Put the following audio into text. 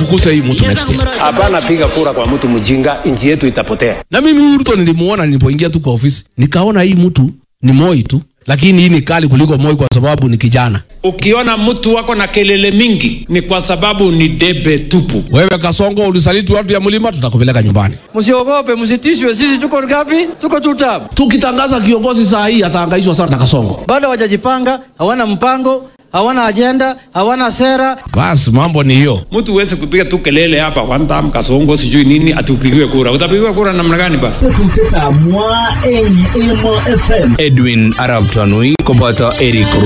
tufukuze hii mtu next year. Hapana, piga kura kwa mtu mjinga, nchi yetu itapotea. Na mimi huyu Ruto nilimuona nilipoingia tu kwa ofisi, nikaona hii mtu ni Moi tu, lakini hii ni kali kuliko Moi kwa sababu ni kijana. Ukiona mtu wako na kelele mingi ni kwa sababu ni debe tupu. Wewe Kasongo ulisaliti watu ya mlima, tutakupeleka nyumbani. Msiogope, msitishwe. Sisi tuko ngapi? Tuko two term. Tukitangaza kiongozi saa hii atahangaishwa sana na Kasongo. Bado hawajajipanga, hawana mpango, hawana ajenda, hawana sera. Basi mambo ni hiyo. Mtu uweze kupiga tu kelele hapa one time kasongo sijui nini atupigiwe kura. Utapigiwa kura namna gani ba? Tetuteta mwa enyi emo FM. Edwin Arab Tanui koboto Eric